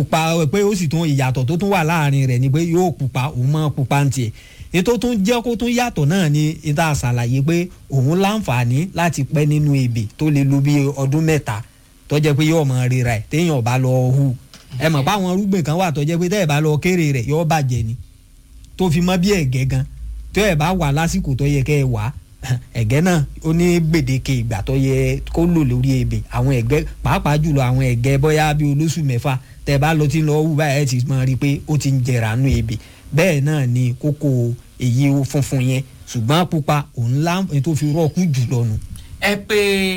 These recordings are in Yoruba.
pupa pé ó sì tún ìyàtọ̀ tó tún wà láàrin rẹ̀ ni pé yóò pupa òun mọ́ pupa ń tiẹ̀ ètò tún jẹ́ kó tún yàtọ̀ náà ni ìta ṣàlàyé pé òun láǹfààní láti pẹ́ nínú ebè tó lè lo bí ọdún mẹ́ta tó jẹ́ pé yóò mọ rira ẹ̀ téèyàn bá lọ hu ẹ mọ̀ pé àwọn irúgbìn kan wà tó jẹ́ pé tẹ́ ẹ̀ bá lọ kéré rẹ̀ yóò bàjẹ́ ni tó fi mọ́ bí ẹ̀gẹ́ gan tó ẹ̀ bá wà lásìkò tó yẹ kẹ́ ẹ wà ẹ̀gẹ́ náà ó ní gbèdéke ìgbà tó yẹ kó lò lórí ebè àwọn ẹ̀gẹ́ pàápàá jùlọ àwọn ẹ̀gẹ́ bóyá bí olóṣù mẹ́fà tẹ́ ẹ bá lọ tí ń lọ wù báyìí ẹ ti mọ̀ rí i pé ó ti ń jẹrà nù ebè bẹ́ẹ̀ náà ni kókó èyí funfun yẹn ṣùgbọ́n pupa òun lá tó fi rọ́ọ̀kú jùlọ nù. ẹ pé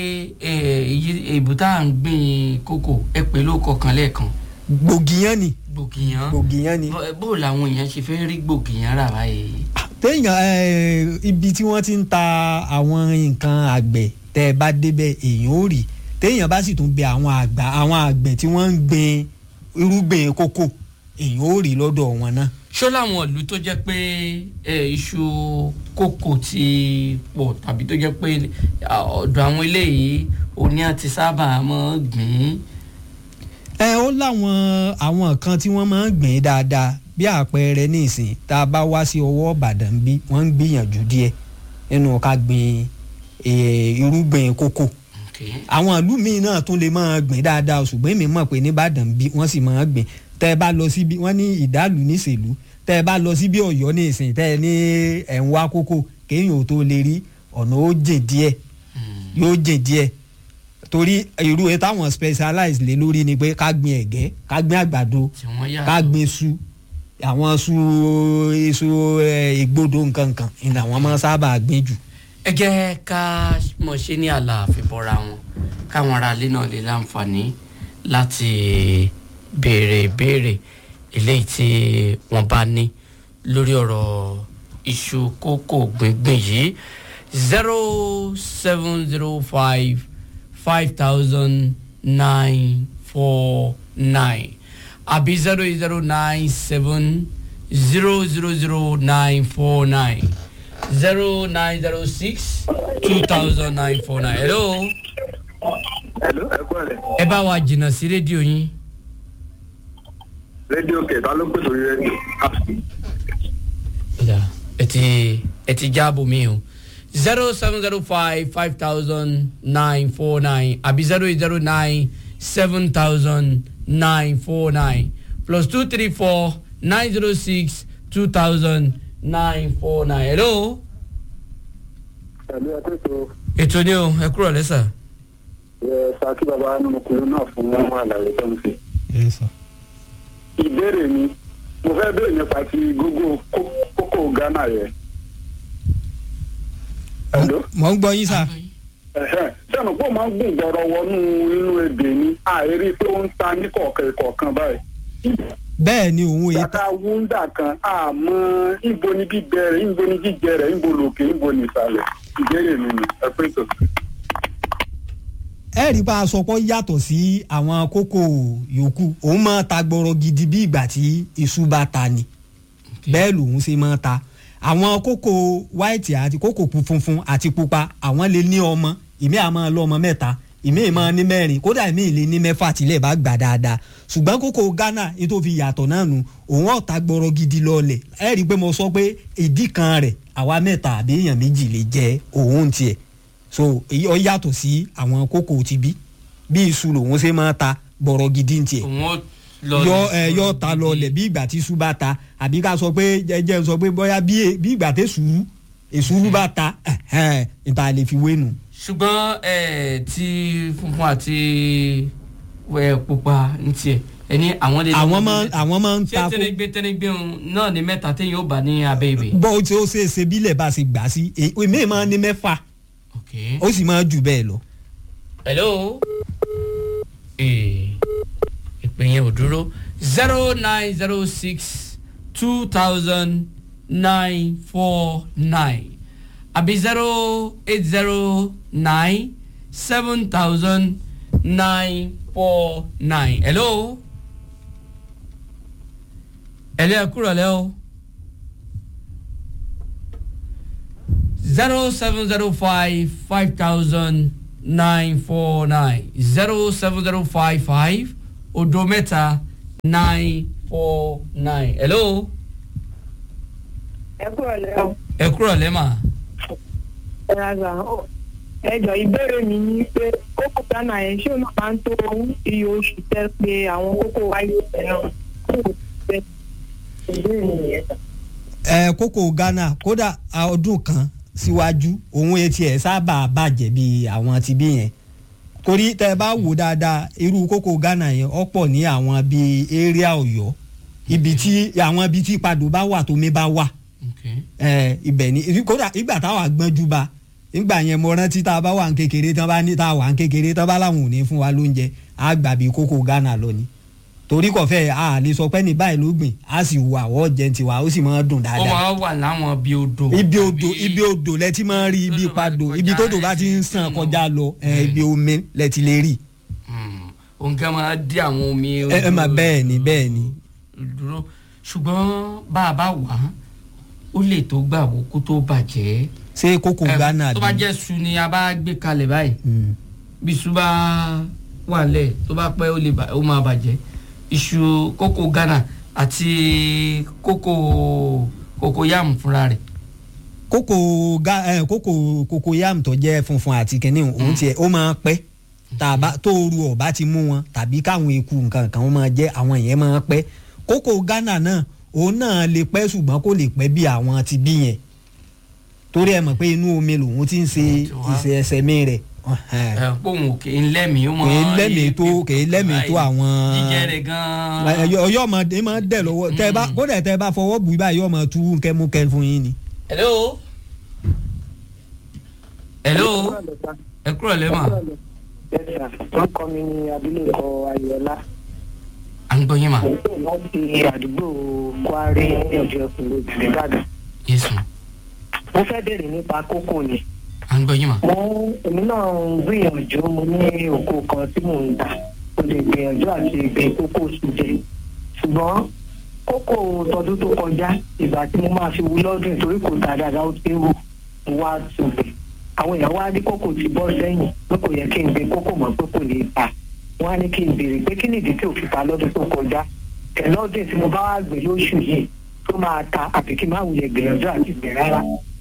èbúté à ń gbìn kókò ẹ pé ló kọkàn lẹ́ẹ̀kan gbògìyàn ni gbògìyàn gbògìyàn ni. Bó- bó làwọn èèyàn ṣe fẹ́ rí gbògìyàn rà báyìí. téèyàn ẹ, ibi tí wọ́n ti ń ta àwọn nǹkan àgbẹ̀ tẹ́ ẹ bá débẹ̀ èèyàn ò rí téèyàn bá sì tún bẹ àwọn àgbà àwọn àgbẹ̀ tí wọ́n ń gbin irúgbìn kókò èèyàn ò rí lọ́dọ̀ wọn náà. ṣó láwọn ìlú tó jẹ́ pé ẹ, iṣu kókò ti pọ̀ tàbí tó jẹ́ pé à, ọ̀dọ̀ àwọn eléyìí òní àti sábà máa ń gbìn ẹ ó láwọn àwọn kan tí wọ́n máa ń gbìn dáadáa bí àpẹẹrẹ nísìn tá a bá wá sí ọwọ́ ìbàdàn bí wọ́n ń gbìyànjú díẹ̀ nínú ká gbin eh, irúgbìn kókò àwọn ìlú míì náà tún lè máa gbìn dáadáa ṣùgbọ́n èmi mọ̀ pé nìbàdàn bí wọ́n sì máa gbìn tẹ́ ẹ bá lọ síbi wọ́n ní ìdálù níṣèlú tẹ́ ẹ bá lọ síbi ọ̀yọ́ ní ìsìn tẹ́ ẹ ní ẹ̀ ń wá kókò kéèyàn ò tó lè rí ọ̀nà ó jìn díẹ̀ yóò jìn díẹ̀ torí irú ẹ táwọn specialize lé lórí ni pé ká gbin ẹ̀gẹ́ ká gbin àgbàdo tí wọ́n yà ká gbin iṣu àwọn iṣu iṣu ẹ, ìgbódo nǹkan kan ni àwọn máa ń sábà gbin jù. ẹ jẹ́ ká mọ̀ ṣe ní àlàáfíà bọ́ra wọn káwọn aráalé náà lè láǹfààní láti béèrè ìbéèrè eléyìí tí wọ́n bá ní lórí ọ̀rọ̀ iṣu kókò gbíngbìn yìí zero seven zero five five thousand nine four nine àbí zero eight zero nine seven zero zero zero nine four nine zero nine zero six two thousand nine four nine. hello. Hello, ẹ kú ẹ̀lẹ́. ẹ bá wa jìnnà sí rédíò yín. rédíò kẹta ló pèsè orí rédíò. Ọ̀dà, ẹ ti ẹ ti jáàbò mi o zero seven zero five five thousand nine four nine àbí zero eight zero nine seven thousand nine four nine plus two three four nine zero six two thousand nine four nine. hello. pẹ̀lú ẹgbẹ́ tó ètò ni o ẹ kúrò lẹ́sà. yẹ saki baba nínú kúrú náà fún àlàyé tó ń fi. ìbéèrè mi mo fẹ́ béèrè nípa ti gógó kó- kókó ghana yẹn. Hello? mọ̀ ń gbọ́ yín sà. Ẹ̀hẹ́n. sẹ́nu pé ó máa ń gùn gbọ́rọ̀ wọnú inú ebè ni àìrí pé ó ń ta ní kọ̀ọ̀kan kọ̀ọ̀kan báyìí. bẹ́ẹ̀ ni òun èyí Bàtà wúndà kan àmọ́ ìbo ni gbígbẹ rẹ̀ ìbo ni jíjẹ rẹ̀ ìbo lòkè ìbo ni ìsàlẹ̀. ìbéèrè mi ni ẹ pé tó. ẹ rí bá a sọ pé ó yàtọ̀ sí àwọn kókò yòókù òun máa ta gbọ́rọ̀ gidi bí ìgbà tí iṣu bá ta ni bẹ́ẹ̀ lòun ṣe máa ta àwọn kókò white àti kókò pu- funfun àti pupa àwọn lè ní ọmọ ìmí àmọ́ lọ́mọ mẹ́ta ìmí ìmọ̀ ní mẹ́rin kódà ìmí ìlé ní mẹ́fà tílẹ̀ bá gbà dáadáa ṣùgbọ́n kókò ghana ní tó fi yàtọ̀ náà nù òun ọ̀ta gbọ́rọ̀ gidi lọ́ọ̀lẹ̀ ẹ rí i pé mo sọ pé ìdí kan rẹ̀ àwa mẹ́ta àbí èèyàn méjì lè jẹ òun tiẹ̀ so èyí ọ yàtọ̀ sí àwọn kókò ti bí bí iṣu lòun ṣe máa ta gbọ́rọ̀ gidi tiẹ̀ òun ó lọ yọ ẹ yọ ta lọlẹ̀ bí ìgbà tí iṣu bá ta àbí ká sọ pé jẹjẹ sọ pé bóyá bí e- bí ìgbà tí èsùrú èsùrú bá ta ẹhẹn, ìta lè fi wé nù. ṣùgbọ́n ẹ ti funfun àti ẹ pupa ní tiẹ̀ ẹni àwọn lè. àwọn máa àwọn máa ń ṣé ta kó tẹnigbé tẹnigbé òun náà ní mẹ́ta téèyàn ó bá ní abẹ́ ibè. bọ́ ó ti ó ṣe é ṣe bílẹ̀ bá a ṣe gbà sí e- èmi máa ní mẹ́fà ok. ó sì máa jù bẹ́ẹ̀ lọ. hello. ee ìpè yẹn ò dúró zero nine zero six two thousand nine four nine àbí zero eight zero nine seven thousand nine four nine. hello. hello ẹ kúrò lẹ́ o. zero seven zero five five thousand nine four nine zero seven zero five five odo mẹ́ta nine four nine hello ẹ kúrò lẹ́wọ̀n ẹ kúrọ̀ lẹ́mà ẹ raza ẹ jọ ìbéèrè mi ni pé kókó ghana yẹn ṣé o náà máa ń tó iye oṣù tẹ pé àwọn kókó wáyé ẹran kókó tẹ ìbéèrè mi yẹn. ẹ kókó ghana kódà a ọdún kan síwájú òun etí ẹ sábà bàjẹ́ bí àwọn ti bí yẹn torí tẹ bá wò dáadáa irú kókó ghana yẹn ọ̀pọ̀ ní àwọn bíi area ọ̀yọ́ ibi tí àwọn ibi tí padò bá wà tómi bá wà okay. ẹ ibẹ̀ ni kódà ìgbà táwa gbọ́njú ba ìgbà yẹn mo rántí tá a bá wà ń kékeré tán bá ní tá a wà ń kékeré tán bá láwọn ò ní fún wa lóúnjẹ á gbà bí kókó ghana lọ ni torí kò fẹ́ a lè sọ pé ní báyìí ló gbìn á sì wà wọ́ jẹ́ tiwa ó sì máa dùn ó dáadáa máa wà láwọn bíi odò ibi odò tàbí- ibi odò lẹ ti máa ń rí ibi Tódò bá ti padò kọjá ibi tódò bá ẹ ti ti ń sàn mọ̀. kọjá lọ ẹ, ibi omi lẹ ti lè rí Hmm, òǹkà máa dí àwọn omi ẹ ẹ mà bẹ́ẹ̀ ni bẹ́ẹ̀ ni dúró ṣùgbọ́n bá a bá wà á ó lè tó gbà wó kó tó bàjẹ́ ṣé kókó Ẹ, ghana tó bá bí jẹ́ su ni a bá gbé kalẹ̀ báyìí Mm. bí iṣu bá wà lẹ̀ tó bá pẹ́ ó lè bà- ó máa bàjẹ́ iṣu kókó ghana àti kókó kókó yam fúnra rẹ̀ kókó ga ẹ kókó kókó yam tó jẹ́ funfun àti kínní òun tiẹ̀ ó máa pẹ́ tàbá tó oru ọba ti mú wọn tàbí káwọn eku nǹkan kan wọn máa jẹ àwọn yẹn máa pẹ́ kókó ghana náà òun náà lè pẹ́ ṣùgbọ́n kò lè pẹ́ bí àwọn ti bí yẹn torí ẹ mọ̀ pé inú omi lòun ti ń ṣe Ó ti wá. ìṣe ẹsẹ̀ mi rẹ̀ ọ̀hẹ́n. ẹ pòun òkè ńlẹ́mìí ó máa Kì í lẹ́mìí tó- kì í lẹ́mìí tó àwọn- jíjẹ rẹ̀ gan-an ọyọ ọyọ ọmọdé máa ń dẹ lọ́wọ́ tẹ bá kódà tẹ bá fọwọ́ bù báyìí ọmọ tú kẹmúkẹ fún yín ni. hello hello ẹ kúrò lẹ́mà wọ́n kọ́ mi ní abilékọ ayọ̀lá à ń gbọ́ yín mà láti àdúgbò kwari ẹ̀jẹ̀ kùnlé ìbàdàn. yéésù mo fẹ́ bèrè nípa kókó ni. à ń gbọ́ yín mà mo èmi náà ń gbìyànjú mo ní oko kan tí mò ń tà mo lè gbìyànjú àti gbin kókó sùjẹ ṣùgbọ́n kókó tọdún tó kọjá ìgbà tí mo máa fi wú lọ́dún torí kò tà dáadáa ó ti ń wù mo wá tùbẹ̀ àwọn èèyàn wá ní kókó ti bọ́ sẹ́yìn pé kò yẹ kí n gbin kókó mọ́ pé kò lè ta wọ́n á ní kí n béèrè pé kí nìdí tí ò fi ta lọ́dún tó kọjá tẹ̀lọ́dún tí mo bá wá gbé lóṣù yìí tó máa ta àbí kí n má wulẹ̀ gbìyànjú àti gbìn rárá.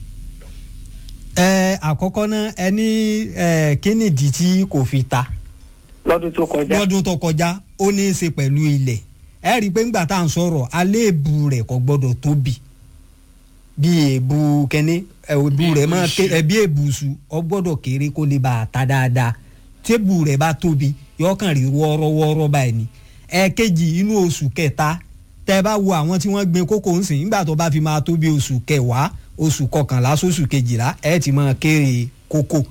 ẹ àkọ́kọ́ náà ẹni ẹ kínìdí tí kò fi ta lọ́dún tó kọjá. lọ́dún tó kọjá ó ní í ṣe pẹ̀lú ilẹ̀ ẹ rí i pé ńgbà tá à ń sọ̀rọ̀ àléébù rẹ̀ kò gbọ́dọ̀ tóbi bí èébù kẹ́ni èébù rẹ̀ máa ké ẹ bí èébù su ọ gbọ́dọ̀ kéré kó lè bá a ta dáadáa tébù rẹ̀ bá tóbi yọkàn rí wọ́ọ́rọ́wọ́ọ́rọ́ báyìí ni ẹ̀ẹ̀kejì inú oṣù kẹta tẹ́ ẹ bá wo àwọn tí wọ́n gbin kókò ńsìn nígbà tó bá fi máa tó bí oṣù kẹwàá oṣù kọkànlá sóṣù kejìlá ẹ ti máa kéré kókò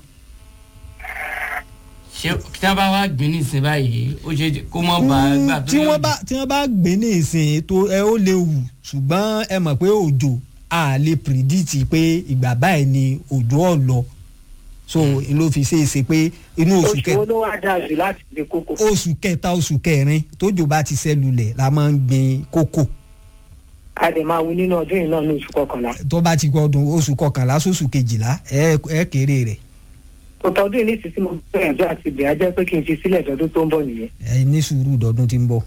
ṣé tí wọ́n bá wá gbìn ní ìsìn báyìí ó ṣe kó mọ́ bá a gbà tó tí yọ wọ́n bá tí wọ́n bá gbé ní ìsìn tó ẹ ó lè wù ṣùgbọ́n ẹ mọ̀ pé òjò a lè pìrìdìtì pé ìgbà báyìí ni òjò ọ̀ lọ so ló fi ṣe é ṣe pé inú oṣù oṣù kẹ wo ló wá dáa jù láti gbin kókó. oṣù kẹta oṣù kẹrin tójò bá ti ṣẹlulẹ̀ la máa ń gbin kókò a lè máa wú nínú ọdún yìí náà ní oṣù kọkànlá. tó bá ti gbọdún oṣù kọkànlá sóṣù kejìlá ẹ ẹ kéré rẹ̀ òtọ́dún yìí nísinsìnyí mo gbìyànjú àti gbìn á jẹ́ pé kí n fi sílẹ̀ dọ́dún tó ń bọ̀ nìyẹn. ẹ ní sùúrù dọdún tí ń bọ̀.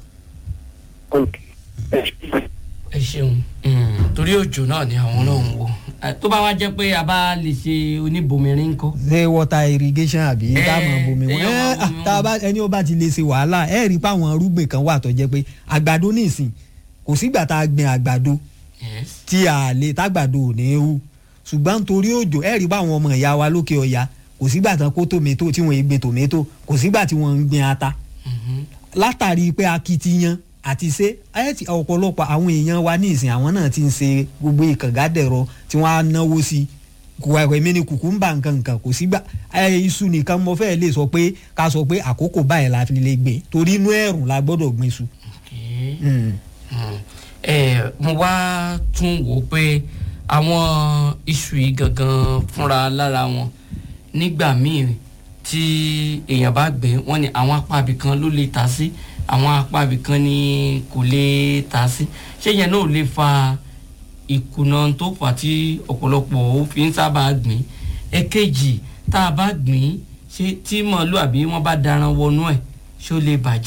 ẹ ṣeun Mm, torí òjò náà ni àwọn náà ń wò Eh, tó bá wá jẹ́ pé a bá lè ṣe oníbomirin ńkọ́ ṣé water irrigation àbí Ẹ, táwọn bomi wọn ẹyọ máa ẹ bomi tá a bá ẹni ó bá ti lè ṣe wàhálà ẹ rí i pé àwọn arúgbìn kan wà tó jẹ́ pé àgbàdo nísìn kò sígbà tá a gbin àgbàdo yes tí a lè tágbàdo ò ní hù ṣùgbọ́n nítorí òjò ẹ rí i pé àwọn ọmọ ìyá wa lókè ọya kò sígbà tán kó tòmẹ́tò tí wọ́n ń gbin tòmẹ́tò kò sígbà tí wọ́n ń gbin ata Mhm. látàrí pé akitiyan àti ṣe ẹ ti ọ̀pọ̀lọpọ̀ àwọn èèyàn wa ní ìsìn àwọn náà ti ń ṣe gbogbo ìkàngádẹ̀rọ tí wọ́n á náwó sí kùwàkùwà èmi ni kùkùmbà nǹkan nǹkan kò sígbà ẹ iṣu nìkan mo fẹ́ lè sọ pé ká sọ pé àkókò báyìí la fi lè gbìn torí inú ẹ̀rùn la gbọ́dọ̀ gbìn iṣu. Okay. Mm. Mm. ẹ mo wá tún wò ó pé àwọn iṣu yìí gangan fúnra lára wọn nígbà míì tí èèyàn bá gbé wọn ni àwọn apá ibìkan ló lè ta sí àwọn apá ibìkan ni kò lè ta sí ṣé yẹn náà ò lè fa ìkùnà tó fà tí ọ̀pọ̀lọpọ̀ ó fi ń sábà gbìn ẹ̀kejì tá a bá gbìn ṣé tí màálù àbí wọ́n bá daran wọnú ẹ̀ ṣé ó lè bàjẹ́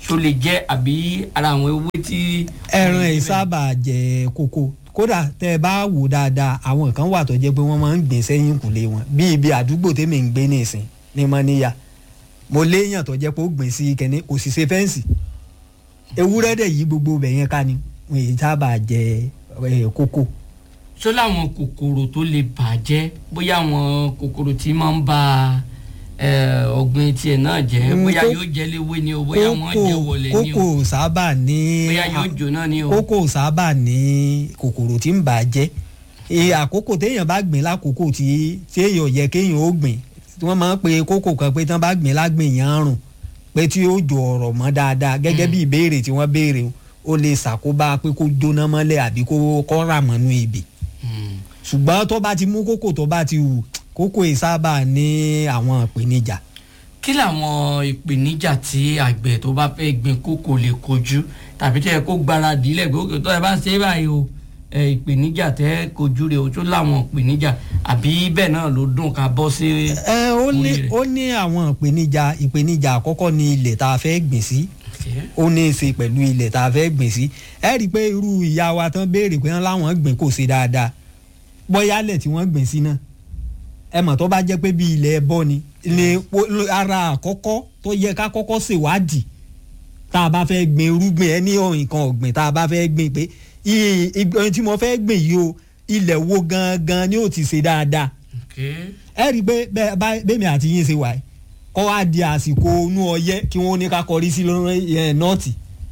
ṣó lè jẹ́ àbí ara àwọn ewé tí. ẹran ẹ̀ sábà jẹ kókó kódà tẹ ẹ bá wò dáadáa àwọn kan wà tó jẹ́ pé wọ́n máa ń gbìn sẹ́yìn kùlé wọn bí ibi àdúgbò tèmi ń gbé nìsín ní mọ́níyà mo léèyàn tó jẹ́ pé ó gbìn sí kẹ́ni kò sì ṣe fẹ́ǹsì ewúrẹ́ dẹ̀ yí gbogbo ibẹ̀ yẹn ká ni wọn èyí sábà jẹ ẹ, kókó. ṣó láwọn kòkòrò tó lè bàjẹ́ bóyá àwọn kòkòrò tí máa ń ba eh, ọ̀gbìn tiẹ̀ náà jẹ́ Mm, bóyá kó- yóò jẹ́ léwé ni o bóyá wọ́n jẹ́ wọlé ni o kókó sábà ní bóyá yóò jóná ni o. kókó sábà ní kòkòrò tí ń bà á jẹ́ e àkókò téèyàn bá gbìn lákòókò tí tí èèyàn yẹ kéèyàn ó gbìn wọ́n máa ń pe kókò kan pé tí wọ́n bá gbìn lágbìn yẹn rùn pé tí ó jọ ọ̀rọ̀ mọ́ dáadáa gẹ́gẹ́ bí ìbéèrè tí wọ́n béèrè o, ó lè ṣàkóbá pé kó jóná mọ́lẹ̀ àbí kó kọ́ rà mọ́nú ibì Hmm. ṣùgbọ́n tó bá ti mú kókò tó bá ti wù kókò yìí sábà ní àwọn ìpèníjà kí làwọn ìpèníjà tí àgbẹ̀ tó bá fẹ́ gbin kókò lè kojú tàbí tẹ́ ẹ kó gbáradì lẹ̀ gbókè tó ẹ bá ṣe é báyìí o ẹ, ìpèníjà tẹ́ ẹ kojú rẹ̀ o tó láwọn ìpèníjà àbí bẹ́ẹ̀ náà ló dùn ká bọ́ sí. ẹ ó ní Orí rẹ̀. ó ní àwọn ìpèníjà ìpèníjà àkọ́kọ́ ní ilẹ̀ tá a fẹ́ gbìn sí ó ní í ṣe pẹ̀lú ilẹ̀ tá a fẹ́ gbìn sí ẹ rí i pé irú ìyá wa tán béèrè pé wọ́n láwọn gbìn kò ṣe dáadáa bọ́yálẹ̀ tí wọ́n gbìn sí náà ẹ mọ̀ tó bá jẹ́ pé bí ilẹ̀ ẹbọ ni ni o- ara àkọ́kọ́ tó yẹ ká kọ́kọ́ ṣèwádìí tá a bá fẹ́ gbìn irúgbìn ẹ ní nǹkan ọ̀gbìn tá a bá fẹ́ gbìn pé iye ohun tí mo fẹ́ gbìn yìí o ilẹ̀ wo gangan ni ó ti ṣe dáadáa ẹ rí i pé bẹ́ẹ̀ bá- bẹ́ẹ̀mi àti yín ṣe wà yìí kọ́ wá di àsìkò inú ọyẹ́ kí wọ́n ní ká kọrí sí lọ́rọ́ ẹ̀ nọ́ọ̀tì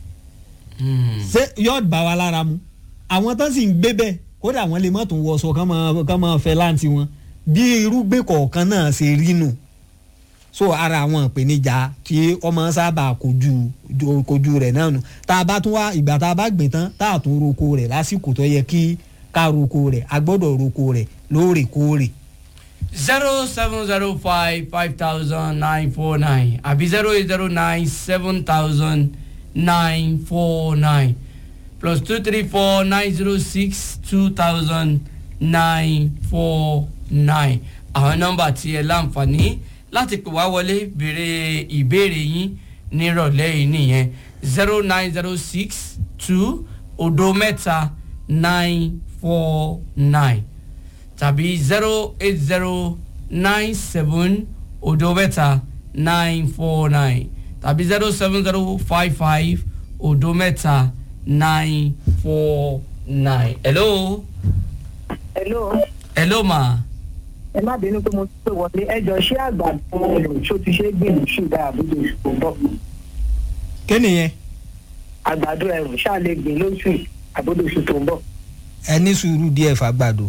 ṣé yóò bá wa lára mu àwọn tán sì ń gbé bẹ́ẹ̀ kódà wọ́n lè má tún wọṣọ kán máa kán máa fẹ́ láǹtí wọn bí irúgbìn kọ̀ọ̀kan náà ṣe rí nù so ara àwọn ìpèníjà tí ọmọ sábà kojú jo- kojú rẹ̀ náà nù tá a bá tún wá ìgbà tá a bá gbìn tán tá a tún roko rẹ̀ lásìkò tó yẹ kí ká roko rẹ̀ a gbọ́dọ̀ roko rẹ̀ lóòrèkóòrè zero seven zero five five thousand nine four nine àbí zero eight zero nine seven thousand nine four nine plus two three four nine zero six two thousand nine four nine àwọn nọ́mbà tí ẹ láǹfààní láti pè wá wọlé béèrè ìbéèrè yín nírọ̀lẹ́ yìí nìyẹn zero nine zero six two odo mẹ́ta nine four nine tàbí zero eight zero nine seven odo mẹ́ta nine four nine tàbí zero seven zero five five odo mẹ́ta nine four nine. hello hello hello ma ẹ má bínú pé mo ti pè wọlé ẹjọ ṣé àgbàdo ẹrù ṣó ti ṣe é gbìn ṣùgbọ́n àbújá oṣù tó ń bọ̀ kí nìyẹn àgbàdo ẹrù ṣáà lè gbìn lóṣù àbújá oṣù tó ń bọ̀. ẹ ní sùúrù díẹ̀ fàgbàdo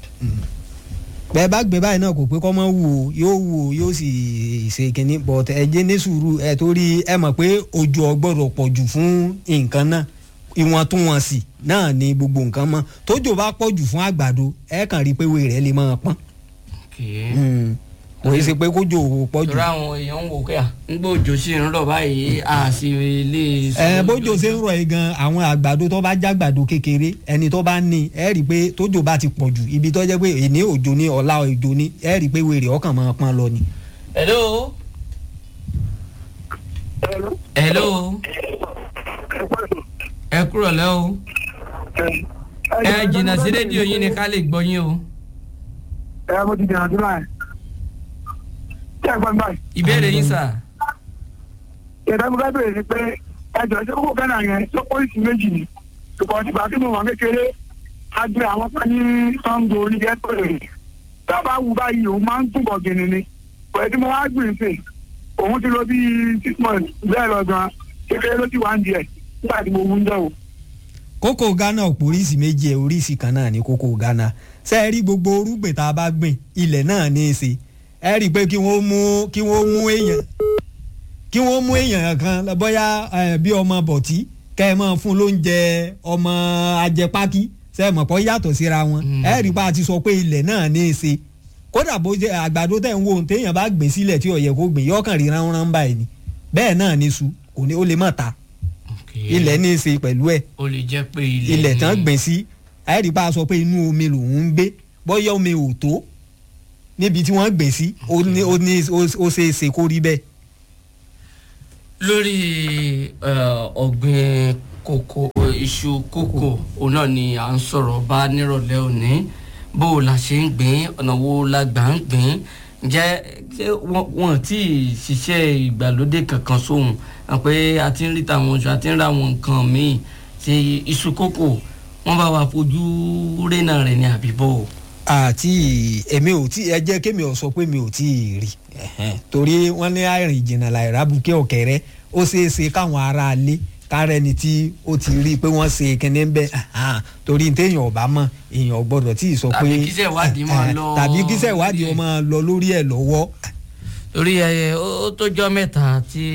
bẹ́ẹ̀ bá gbé báyìí náà kò pé kọ́ mọ́ wù ó yóò wù ó yóò sì ṣe kínní but ẹ jẹ́ ní sùúrù ẹ torí ẹ mọ̀ pé ojú ọgbọ́dọ̀ pọ̀ jù fún nǹkan náà ìwọ̀ntúnwọ̀nsì náà ni gbogbo nǹkan mọ́ tójò bá pọ̀ jù fún àgbàdo ẹ kàn rí i pé wèrè rẹ̀ lè máa pọ́n Mm. kò í ṣe pé kójò pọ̀ jù torí àwọn èèyàn ń wò pé à ń gbọ́ òjò sí ń rọ̀ báyìí a sì lè. ẹ bójò ṣe ń rọ̀ yìí gan àwọn àgbàdo tó bá jágbàdo kékeré ẹni tó bá ní ẹ rí i pé tójò bá ti pọ̀ jù ibi tó jẹ́ pé èní òjò ní ọ̀la òjò ní ẹ rí i pé wèrè ọkàn máa pọ́n lọ ni. hello hello ẹ kúrò lẹ́ o ẹ jìnnà sí rédíò yín ni ká lè gbọ́ yín o ẹ mo ti dènà sí báyìí. ṣé ẹ gbọ́ mi báyìí? ìbéèrè yín sà. ìyàtọ̀ mo fẹ́ bèrè ni pé ẹjọ́ ṣé kókó kẹ́nà yẹn tó pólísì méjì ni ṣùgbọ́n ti gbà kí mo wà kékeré a gbé àwọn kan ní sango oníjẹ́ pèrè dábàá wù báyìí òun máa ń túbọ̀ gẹ̀nì ni pẹ̀lú tí mo wá gbìn sí òun ti lọ bí six months bẹ́ẹ̀ lọ gan kékeré ló ti wá ń di ẹ̀ nígbà tí mo wú ń jẹ́ o. kókò ghana ọ̀pọ̀ oríṣi méjì ẹ̀ oríṣi kan náà ní kókò ghana ṣé ẹ rí gbogbo orúgbìn tá a bá gbìn ilẹ̀ náà ní í ṣe ẹ rí i pé kí wọ́n mú kí wọ́n mú èèyàn kí wọ́n mú èèyàn kan bóyá eh, bí ọmọ bọ̀tí kẹ́ ẹ máa fún lóúnjẹ ọmọ ajẹpákí ṣe é mọ̀ pọ́ yàtọ̀ síra wọn Mm. ẹ rí i pé a ti sọ pé ilẹ̀ náà ní í ṣe kódà bó jẹ́ àgbàdo tẹ̀ ń wo ohun téèyàn bá gbìn sílẹ̀ tí ó yẹ kó gbìn yọkàn rí ránran báyìí ni bẹ́ẹ̀ náà ní su kò ní ó lè má ta ilẹ̀ ní í ṣe pẹ̀lú ẹ̀ o lè jẹ́ pé ilẹ̀ ilẹ̀ ni- tán gbìn sí àyẹ̀dí bá a sọ pé inú omi lòún ń gbé bọ́yá omi ò tó níbi tí wọ́n gbìn sí ó ní ó ní ó ó ṣe é ṣe kó rí bẹ́ẹ̀. lórí eh, ọ̀gbìn kòkó iṣu kòkó òun náà ni à ń sọ̀rọ̀ bá nírọ̀lẹ́ òní bó o la ṣe ń gbìn ọ̀nà wo la gbà ń gbìn ǹjẹ́ ṣé wọ́n- wọ́n ti ṣiṣẹ́ ìgbàlódé kankan sóhun hàn pé a ti ń rí tàwọn oṣù a ti ń ra àwọn nǹkan míì ṣe iṣu kòkó wọ́n bá wa fojú rénà rẹ̀ ní àbíbọ̀ àti èmi ò tí ẹ jẹ́ kémi ò sọ pé mi ò tí ì rí ẹ̀hẹ́n. torí wọ́n ní àìrìn ìjìnà láìra bukẹ́ ọ̀kẹ́rẹ́ ó ṣeé ṣe káwọn ará ilé kárẹ́ ni tí ó ti rí i pé wọ́n ṣe kinní ń bẹ́ ẹ̀hán. torí téèyàn ò bá mọ̀ èèyàn ò gbọ́dọ̀ tí ì sọ pé Tàbí kíṣẹ́ ìwádìí máa ẹ̀hẹ́n. lọ tàbí kíṣẹ́ ìwádìí lórí ẹ̀. ó máa lọ lórí ẹ̀ lọ́wọ́ torí ẹ ó ó tójọ́ mẹ́ta tí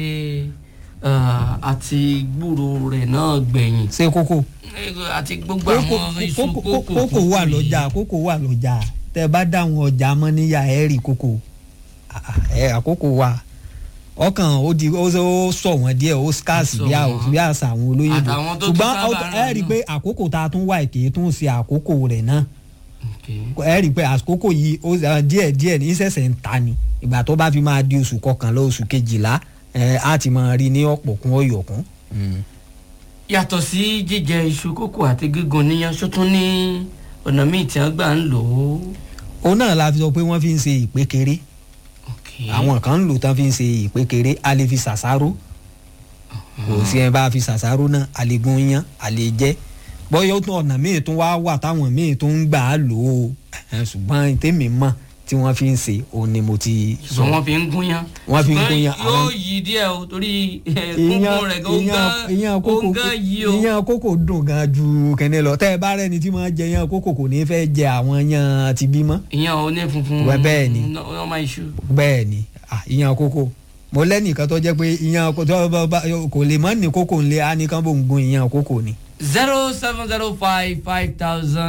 ah, àti gbúrò rẹ̀ náà gbẹ̀yìn ṣé kókó Eh, àti gbogbo àwọn iṣu kókó kókò kókó wà yìí. lọ́jà kókó wà lọ́jà tẹ bá dáhùn ọjà mọ́ níyà ẹ̀ rí kókó Ah, ah, ẹ àkókò wà ọkàn ó di ó ó sọ wọn díẹ̀ ó scarce Ó sọ bí a- wọ́n. bí àṣà àwọn olóyìnbó Àtàwọn tó tún ṣùgbọ́n sábà ó- rà ẹ rí i náà. pé àkókò tá a tún wà kì í tún ṣe àkókò rẹ̀ náà Ok. ẹ rí i pé àkókò yìí ó eh, díẹ̀ díẹ̀ ní sẹ̀sẹ̀ ń ta ni ìgbà tó bá fi máa di oṣù kọkànlá oṣù kejìlá ẹ á ti máa rí ní ọ̀pọ̀kún ọ̀yọ̀kún. yàtọ̀ sí jíjẹ iṣu kókò àti gígùn níyan ṣó tún ní ọ̀nà míì tí wọ́n gbà ń lò ó. òun náà la fi sọ pé wọ́n fi ń ṣe ìpékeré Ok. àwọn kan ń lò tán fi ń ṣe ìpékeré a lè fi ṣàṣàrò kò sí ẹ bá fi ṣàṣàrò náà a lè gun yan a lè jẹ bọ́yọ̀ tún ọ̀nà míì tún wá wà táwọn míì tún ń gbà á lò ó Ẹ̀hẹ́n, ṣùgbọ́n tèmi mọ̀ tí wọ́n fi ń ṣe òun ni mo ti sọ. ṣùgbọ́n wọ́n fi ń gúnyán. Wọ́n fi ń Ṣùgbọ́n gúnyán, yóò àwọn- yí díẹ̀ o torí eh, ìyàn kúnkún rẹ̀ gan ìyàn ìyàn kókò gan yí o. ìyàn kókò dùn gan ju kẹ́ni lọ tẹ́ ẹ bá rẹ́ni tí máa jẹ ìyàn kókò kò ní fẹ́ jẹ àwọn ìyàn ti bímọ ìyàn oní funfun. Wẹ́ bẹ́ẹ̀ ni. ọmọ iṣu. bẹ́ẹ̀ ni ah, ìyàn kókò mo lẹ́nìkan tó jẹ́ pé ìyàn kó- tó bá- bá- kò lè mọ́ ní kókò ńlẹ̀ á ní kán bò ń gun ìyàn kókò ni. zero seven zero five five thousand